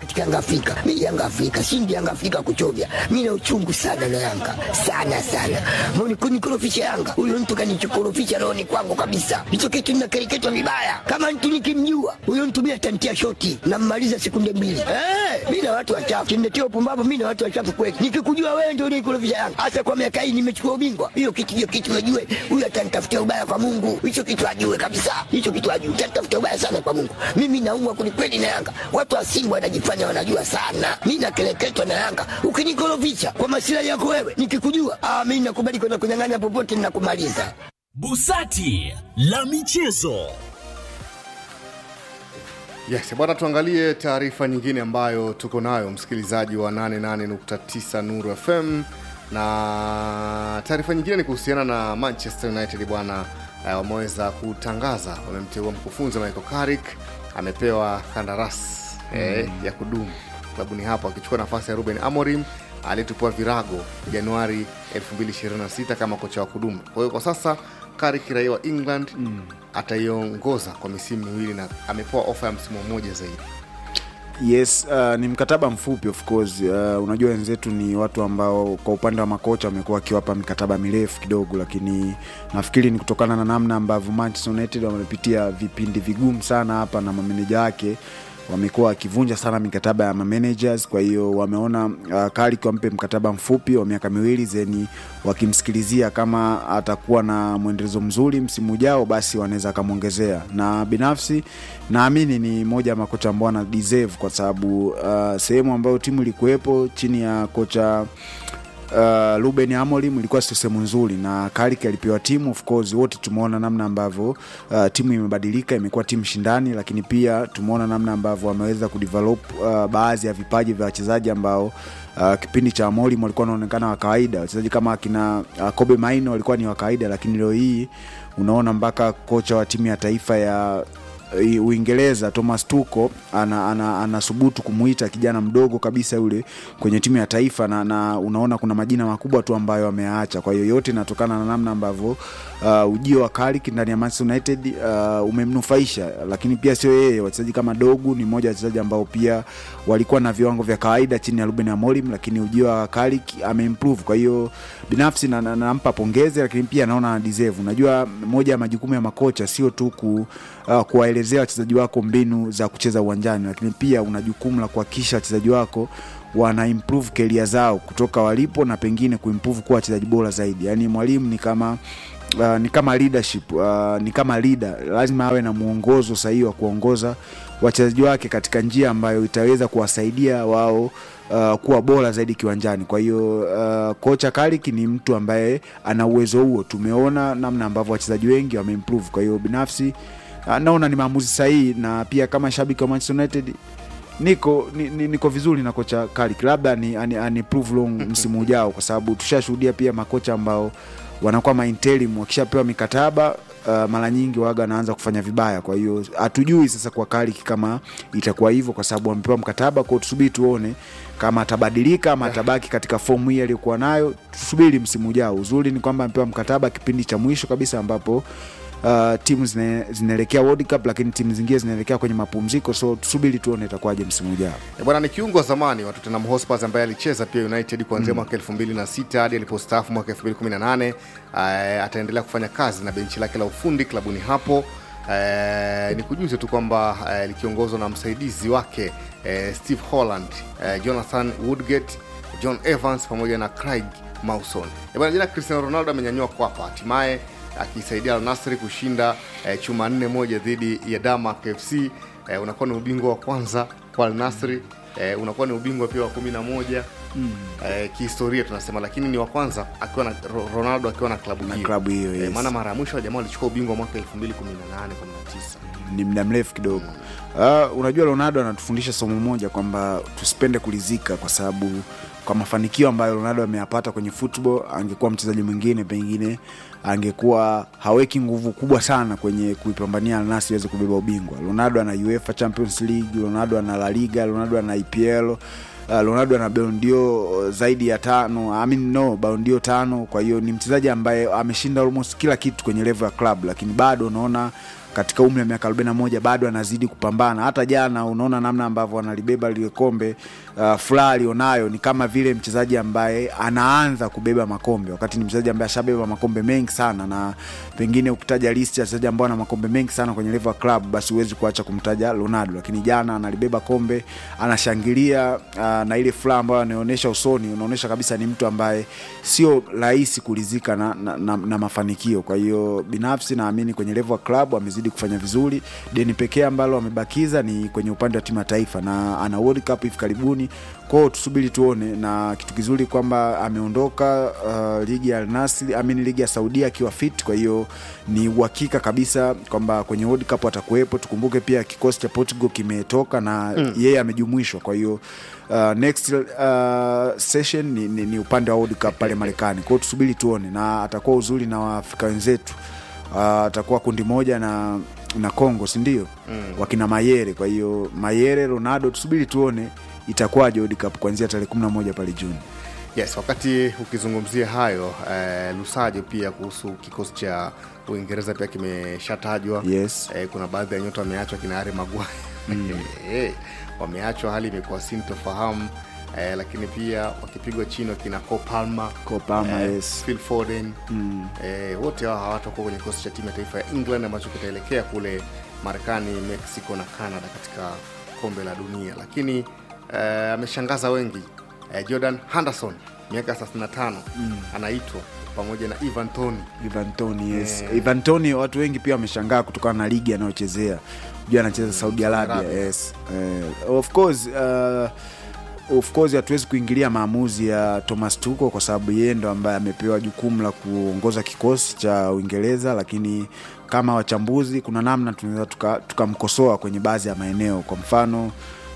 katika Yanga Afrika. Mimi Yanga Afrika, shindi Yanga Afrika kuchovya. Mimi na uchungu sana na Yanga. Sana sana. Mbona kunikorofisha Yanga? Huyo mtu kanichokorofisha roho ni kwangu kabisa. Hicho kitu ninakereketwa vibaya. Kama mtu nikimjua, huyo mtu mimi atantia shoti na mmaliza sekunde mbili. Eh, mimi na watu wachafu. Kimnetia upumbavu mimi na watu wachafu kweli. Nikikujua wewe ndio unikorofisha Yanga. Hasa kwa miaka hii nimechukua ubingwa. Hiyo kitu hiyo kitu najue. Huyo atanitafutia ubaya kwa Mungu. Hicho kitu ajue kabisa. Hicho kitu ajue. Atanitafutia ubaya sana kwa Mungu. Mimi naumwa kwelikweli na Yanga. Watu wa Simba wanajifanya wanajua sana. Mimi nakeleketwa na Yanga. Ukinikorofisha kwa masilahi yako wewe, nikikujua, ah, mimi nakubali kwenda kunyang'anya popote ninakumaliza. Busati la michezo. Yes, bwana tuangalie taarifa nyingine ambayo tuko nayo msikilizaji wa 88.9 Nuru FM na taarifa nyingine ni kuhusiana na Manchester United bwana eh, wameweza kutangaza wamemteua mkufunzi Michael Carrick amepewa kandarasi eh, ya kudumu klabuni hapo akichukua nafasi ya Ruben Amorim aliyetupua virago Januari 2026 kama kocha wa kudumu. Kwa hiyo kwa sasa Carrick raia wa England ataiongoza kwa misimu miwili na amepewa ofa ya msimu mmoja zaidi. Yes, uh, ni mkataba mfupi of course. Uh, unajua wenzetu ni watu ambao kwa upande wa makocha wamekuwa wakiwapa mikataba mirefu kidogo, lakini nafikiri ni kutokana na namna ambavyo Manchester United wamepitia vipindi vigumu sana hapa na mameneja wake wamekuwa wakivunja sana mikataba ya mamanagers. Kwa hiyo wameona uh, Carrick wampe mkataba mfupi wa miaka miwili zeni, wakimsikilizia kama atakuwa na mwendelezo mzuri msimu ujao, basi wanaweza akamwongezea, na binafsi naamini ni moja ya makocha ambao ana deserve kwa sababu uh, sehemu ambayo timu ilikuwepo chini ya kocha uh, Ruben Amorim ilikuwa sio sehemu nzuri, na Carrick alipewa timu. Of course wote tumeona namna ambavyo uh, timu imebadilika, imekuwa timu shindani, lakini pia tumeona namna ambavyo wameweza kudevelop uh, baadhi ya vipaji vya wachezaji ambao uh, kipindi cha Amorim walikuwa wanaonekana wa kawaida. Wachezaji kama akina uh, Kobe Maino walikuwa ni wa kawaida, lakini leo hii unaona mpaka kocha wa timu ya taifa ya Uingereza Thomas Tuchel ana, ana, anasubutu kumuita kijana mdogo kabisa yule kwenye timu ya taifa na, na unaona kuna majina makubwa tu ambayo ameyaacha. Kwa hiyo yote inatokana na namna ambavyo uh, ujio wa Carrick ndani ya Manchester United uh, umemnufaisha, lakini pia sio yeye. Wachezaji kama Dogu ni mmoja wa wachezaji ambao pia walikuwa na viwango vya kawaida chini ya Ruben Amorim, lakini ujio wa Carrick ameimprove. Kwa hiyo binafsi nampa na, na, nampa pongezi, lakini pia naona ana deserve. Unajua, moja ya majukumu ya makocha sio tu ku, uh, kuwaelezea wachezaji wako mbinu za kucheza uwanjani, lakini pia una jukumu la kuhakikisha wachezaji wako wana improve keria zao kutoka walipo na pengine kuimprove kuwa wachezaji bora zaidi. Yaani mwalimu ni kama uh, ni kama leadership uh, ni kama leader, lazima awe na mwongozo sahihi wa kuongoza wachezaji wake katika njia ambayo itaweza kuwasaidia wao uh, kuwa bora zaidi kiwanjani. Kwa hiyo uh, kocha Carrick ni mtu ambaye ana uwezo huo. Tumeona namna ambavyo wachezaji wengi wameimprove. Kwa hiyo binafsi uh, naona ni maamuzi sahihi, na pia kama shabiki wa Manchester United niko ni, ni, niko vizuri na kocha Carrick, labda ni, ani, ani prove long msimu ujao, kwa sababu tushashuhudia pia makocha ambao wanakuwa mainterim wakishapewa mikataba uh, mara nyingi waga anaanza kufanya vibaya. Kwa hiyo hatujui sasa kwa Carrick kama itakuwa hivyo, kwa sababu amepewa mkataba kwao. Tusubiri tuone kama atabadilika ama atabaki katika fomu hii aliyokuwa nayo. Tusubiri msimu ujao. Uzuri ni kwamba amepewa mkataba kipindi cha mwisho kabisa ambapo uh, timu zine- zinaelekea World Cup, lakini timu zingine zinaelekea kwenye mapumziko, so tusubiri tuone itakuwaje msimu ujao. E bwana, ni kiungo wa zamani wa Tottenham Hotspur ambaye alicheza pia United kuanzia mwaka 2006 hadi alipostaafu mwaka 2018. Uh, ataendelea kufanya kazi na benchi lake la ufundi klabuni hapo. Uh, ni kujuze tu kwamba uh, likiongozwa na msaidizi wake uh, Steve Holland, uh, Jonathan Woodgate, John Evans pamoja na Craig Mawson. E bwana, jana Cristiano Ronaldo amenyanyua kwapa hatimaye akisaidia Al Nassr kushinda eh, chuma nne moja dhidi ya Damak FC. Eh, unakuwa ni ubingwa wa kwanza kwa Al Nassr eh, unakuwa ni ubingwa pia wa kumi na moja eh, kihistoria tunasema, lakini ni wa kwanza akiwa na Ro- Ronaldo akiwa na klabu hiyo klabu hiyo, eh, yes. maana mara ya mwisho jamaa walichukua ubingwa mwaka 2018 19 ni muda mrefu kidogo. Uh, unajua Ronaldo anatufundisha somo moja kwamba tusipende kulizika, kwa sababu kwa mafanikio ambayo Ronaldo ameyapata kwenye football, angekuwa mchezaji mwingine pengine angekuwa haweki nguvu kubwa sana kwenye kuipambania Al Nassr iweze kubeba ubingwa. Ronaldo ana UEFA Champions League, Ronaldo ana La Liga, Ronaldo ana IPL Uh, Ronaldo ana Ballon d'Or zaidi ya tano, I mean no, Ballon d'Or tano. Kwa hiyo ni mchezaji ambaye ameshinda almost kila kitu kwenye level ya club, lakini bado unaona katika umri wa miaka 41 bado anazidi kupambana. Hata jana unaona namna ambavyo analibeba lile kombe uh, furaha alionayo ni kama vile mchezaji ambaye anaanza kubeba makombe, wakati ni mchezaji ambaye ashabeba makombe mengi sana, na pengine ukitaja list ya wachezaji ambao ana makombe mengi sana kwenye level ya club, basi huwezi kuacha kumtaja Ronaldo, lakini jana analibeba kombe, anashangilia uh, na ile furaha ambayo anaonyesha usoni, unaonyesha kabisa ni mtu ambaye sio rahisi kulizika na, na, na, na mafanikio. Kwa hiyo binafsi naamini kwenye level ya club amezidi kufanya vizuri. Deni pekee ambalo amebakiza ni kwenye upande wa timu ya taifa, na ana World Cup hivi karibuni kwao, tusubiri tuone. Na kitu kizuri kwamba ameondoka uh, ligi ya Al Nassr, amini ligi ya Saudia akiwa fit, kwa hiyo ni uhakika kabisa kwamba kwenye World Cup atakuwepo. Tukumbuke pia kikosi cha Portugal kimetoka na mm. yeye amejumuishwa, kwa hiyo uh, next uh, session ni, ni, ni upande wa World Cup pale Marekani. Kwa hiyo tusubiri tuone, na atakuwa uzuri na Waafrika wenzetu uh, atakuwa kundi moja na na Congo si ndio? mm. wakina Mayere. Kwa hiyo Mayere, Ronaldo, tusubiri tuone itakuwaje World Cup kuanzia tarehe 11 pale Juni. Yes, wakati ukizungumzia hayo eh, Lusajo pia kuhusu kikosi cha Uingereza pia kimeshatajwa. Yes. Eh, kuna baadhi ya nyota wameachwa kina Harry Maguire eh, wameachwa, hali imekuwa sintofahamu eh, lakini pia wakipigwa chini wakina Cole Palmer, Cole Palmer, eh, yes. Phil Foden eh, wote hao hawatakuwa kwenye kikosi cha timu ya taifa ya England ambacho kitaelekea kule Marekani, Mexico na Canada katika kombe la dunia, lakini eh, ameshangaza wengi eh, Jordan Henderson miaka 35 anaitwa pamoja na Ivan Toney Ivan Toney, yes. Eh. Ivan Toney watu wengi pia wameshangaa kutokana na ligi anayochezea. Unajua anacheza Saudi Arabia. Arabia. Yes. Eh, of course uh, of course hatuwezi kuingilia maamuzi ya Thomas Tuchel kwa sababu yeye ndo ambaye amepewa jukumu la kuongoza kikosi cha Uingereza, lakini kama wachambuzi kuna namna tunaweza tuka- tukamkosoa kwenye baadhi ya maeneo, kwa mfano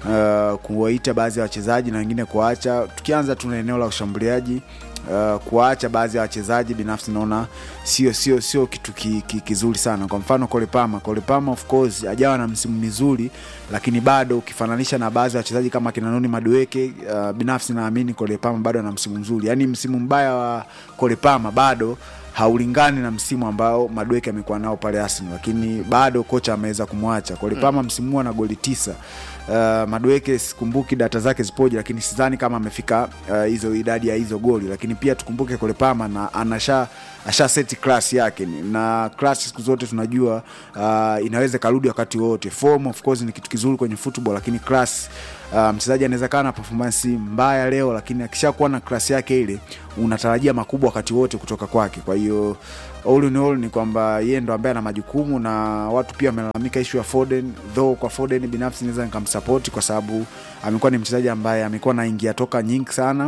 uh, kuwaita baadhi ya wachezaji na wengine kuacha. Tukianza tu na eneo la ushambuliaji uh, kuwaacha baadhi ya wachezaji binafsi naona sio sio sio kitu ki, ki, kizuri sana. Kwa mfano Cole Palmer, Cole Palmer of course hajawa na msimu mizuri, lakini bado ukifananisha na baadhi ya wachezaji kama kina Noni Madueke uh, binafsi naamini Cole Palmer bado ana msimu mzuri. Yaani msimu mbaya wa Cole Palmer bado haulingani na msimu ambao Madueke amekuwa nao pale Arsenal, lakini bado kocha ameweza kumwacha Cole Palmer. Msimu huu ana goli tisa. Uh, Madueke sikumbuki data zake zipoje, lakini sidhani kama amefika uh, hizo idadi ya hizo goli, lakini pia tukumbuke Cole Palmer na anasha asha seti class yake ni- na class siku zote tunajua uh, inaweza karudi wakati wote. Form of course ni kitu kizuri kwenye football, lakini class uh, mchezaji anaweza kaa na performance mbaya leo, lakini akishakuwa na class yake ile unatarajia makubwa wakati wote kutoka kwake. Kwa hiyo all in all ni kwamba yeye ndo ambaye ana majukumu na watu pia wamelalamika ishu ya Foden, though kwa Foden binafsi naweza nikamsapoti kwa sababu amekuwa ni mchezaji ambaye amekuwa na ingia toka nyingi sana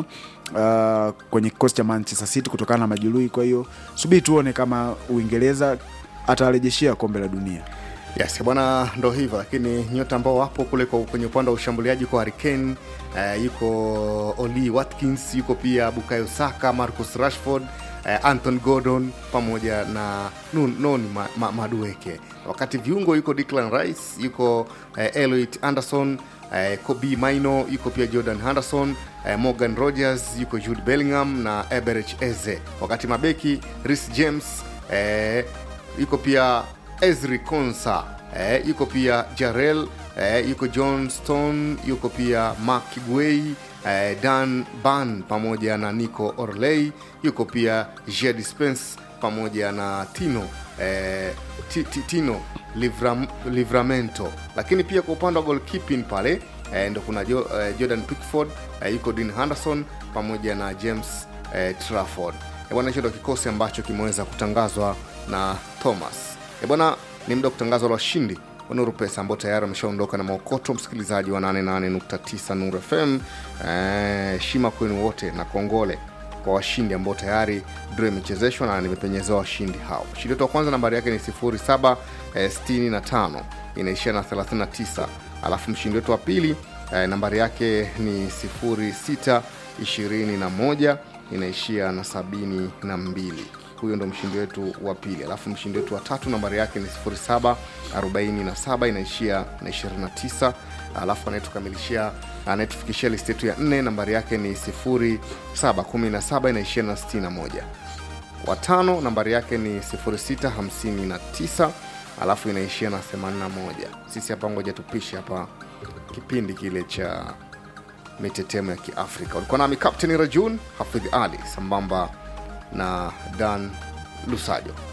uh, kwenye kikosi cha Manchester City kutokana na majeruhi. Kwa hiyo subiri tuone kama Uingereza atarejeshea kombe la dunia. Yes, bwana, ndo hivyo, lakini nyota ambao wapo kule kwa- kwenye upande wa ushambuliaji yuko Harry Kane, eh, yuko Oli Watkins, yuko pia Bukayo Saka, Marcus Rashford, eh, Anton Gordon pamoja na Nun- Noni ma, ma, Madueke. Wakati viungo yuko Declan Rice, yuko eh, Elliot Anderson, eh, Kobe Maino, yuko pia Jordan Henderson, eh, Morgan Rogers, yuko Jude Bellingham na Eberich Eze. Wakati mabeki Reece James, eh, yuko pia Ezri Konsa eh, yuko pia Jarel eh, yuko John Stone yuko pia Mark Guei eh, Dan Ban pamoja na Nico Orley yuko pia Jed Spence pamoja na Tino eh, Ti- Ti- Tino Livram, Livramento, lakini pia kwa upande wa goalkeeping pale eh, ndo kuna jo, eh, Jordan Pickford eh, yuko Dean Henderson pamoja na James eh, Trafford. Eh, bwana, hicho ndo kikosi ambacho kimeweza kutangazwa na Thomas. E bwana, ni muda wa kutangaza la washindi wa Nuru Pesa ambao tayari wameshaondoka na maokoto, msikilizaji wa 88.9 Nuru FM. Eh, shima kwenu wote na kongole kwa washindi ambao tayari draw imechezeshwa na nimepenyezewa washindi hao. Mshindi wetu wa kwanza nambari yake ni 0765 inaishia na 39, alafu mshindi wetu wa pili eh, nambari yake ni 0621 inaishia na 72 huyo ndo mshindi wetu wa pili alafu mshindi wetu wa tatu nambari yake ni 0747 inaishia na 29 alafu anayetukamilishia anayetufikishia listi yetu ya nne nambari yake ni 0717 inaishia na 61 watano nambari yake ni 0659 alafu inaishia na 81 sisi hapa ngoja tupishe hapa kipindi kile cha mitetemo ya kiafrika ulikuwa nami captain rajun hafidh ali sambamba na dan lusajo